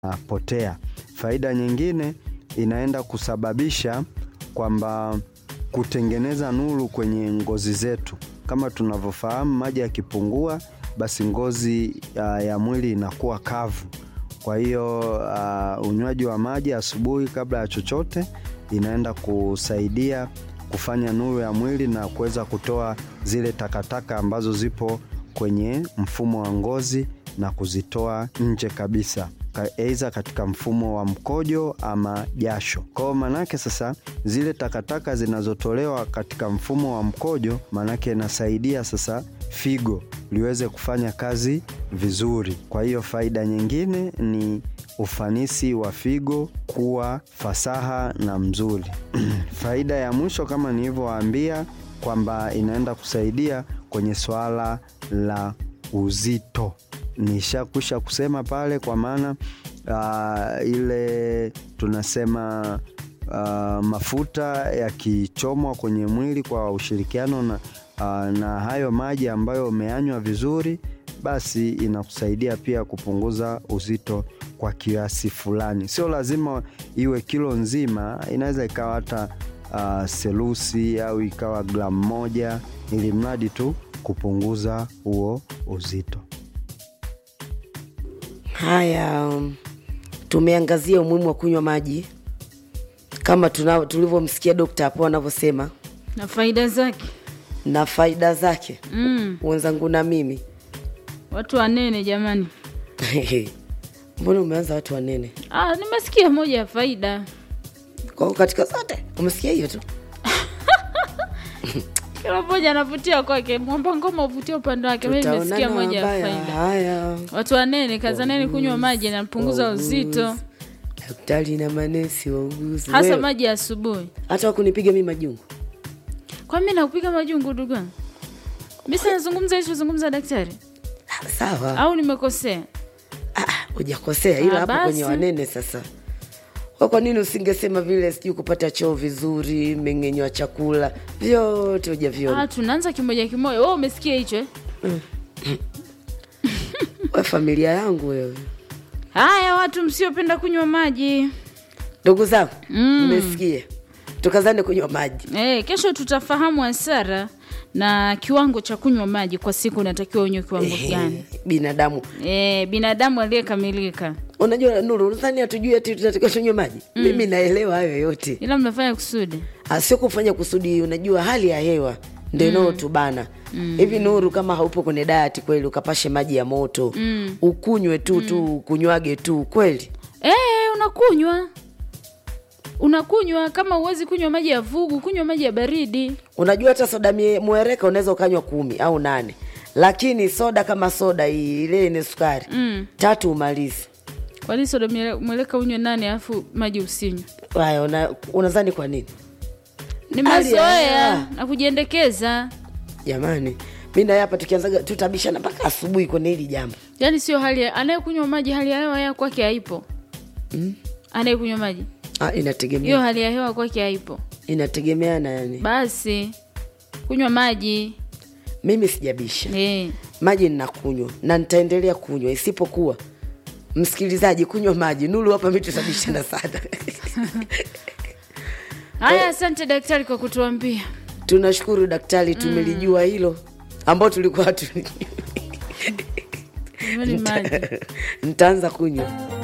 zinapotea. Faida nyingine inaenda kusababisha kwamba kutengeneza nuru kwenye ngozi zetu. Kama tunavyofahamu maji yakipungua basi ngozi uh, ya mwili inakuwa kavu. Kwa hiyo uh, unywaji wa maji asubuhi kabla ya chochote inaenda kusaidia kufanya nuru ya mwili na kuweza kutoa zile takataka ambazo zipo kwenye mfumo wa ngozi na kuzitoa nje kabisa aidha katika mfumo wa mkojo ama jasho. Kwa hiyo manake sasa zile takataka zinazotolewa katika mfumo wa mkojo, manake inasaidia sasa figo liweze kufanya kazi vizuri. Kwa hiyo faida nyingine ni ufanisi wa figo kuwa fasaha na mzuri. Faida ya mwisho kama nilivyowaambia kwamba inaenda kusaidia kwenye swala la uzito nishakwisha kusema pale, kwa maana uh, ile tunasema uh, mafuta yakichomwa kwenye mwili kwa ushirikiano na, uh, na hayo maji ambayo umeanywa vizuri, basi inakusaidia pia kupunguza uzito kwa kiasi fulani. Sio lazima iwe kilo nzima, inaweza ikawa hata uh, selusi au ikawa gramu moja, ili mradi tu kupunguza huo uzito. Haya, um, tumeangazia umuhimu wa kunywa maji kama tulivyomsikia dokta hapo anavyosema na faida zake na faida zake mm. wenzangu na mimi Watu wanene jamani. mbona umeanza watu wanene Ah, nimesikia moja ya faida. kwa hiyo katika zote umesikia hiyo tu Kila mmoja anavutia kwake, mwamba ngoma uvutia upande wake. Mimi nimesikia Tutaonana moja ya wabaya. faida. haya Watu wanene, kazaneni kunywa maji napunguza uzito, daktari na manesi wauguzi hasa Wewe, maji ya asubuhi. hata wakunipiga mi majungu Kwa mimi nakupiga majungu ndugu yangu. Mimi sasa nazungumza hicho zungumza daktari Ah, sawa au nimekosea? Ah, hujakosea ila Ah, hapo basi. kwenye wanene sasa Kwa kwa nini usingesema vile sijui kupata choo vizuri mmeng'enyo wa chakula vyote hujaviona Ah, tunaanza kimoja kimoja. Wewe umesikia hicho eh? we familia yangu wewe Haya, watu msiopenda kunywa maji ndugu zangu mmesikia tukazane kunywa maji Eh, kesho tutafahamu hasara na kiwango cha kunywa maji kwa siku unatakiwa unywe kiwango gani. binadamu Eh, binadamu aliyekamilika, unajua nuru unadhani hatujui ati tunatakiwa tunywe maji mimi naelewa hayo yote ila mnafanya kusudi. Ah, sio kufanya kusudi unajua hali ya hewa ndo inayotubana hivi nuru kama haupo kwenye dayati kweli ukapashe maji ya moto ukunywe tu tu ukunywage tu kweli Eh, unakunywa unakunywa. Kama uwezi kunywa maji ya vugu, kunywa maji ya baridi. unajua hata soda mie- mwereka unaweza ukanywa kumi au nane lakini soda kama soda hii ile yenye sukari Mm. tatu umalizi Kwa nini soda mwele- mweleka unywe nane alafu maji usinywe? haya una, unadhani kwa nini Ni Hali ya mazoea hewa. na kujiendekeza. jamani mi naye hapa tukianzaga tutabishana mpaka asubuhi kwenye hili jambo Yaani sio hali ya anayekunywa maji, hali ya hewa ya kwake haipo. Anayekunywa maji ah, hiyo inategemea hali ya hewa kwake haipo. inategemeana yani Basi kunywa maji mimi sijabisha eh. maji ninakunywa na nitaendelea kunywa isipokuwa msikilizaji kunywa maji nulu hapa mi tutabishana sana Haya, asante daktari kwa kutuambia. tunashukuru daktari tumelijua hilo ambao tulikuwa tu Jamani, maji nitaanza kunywa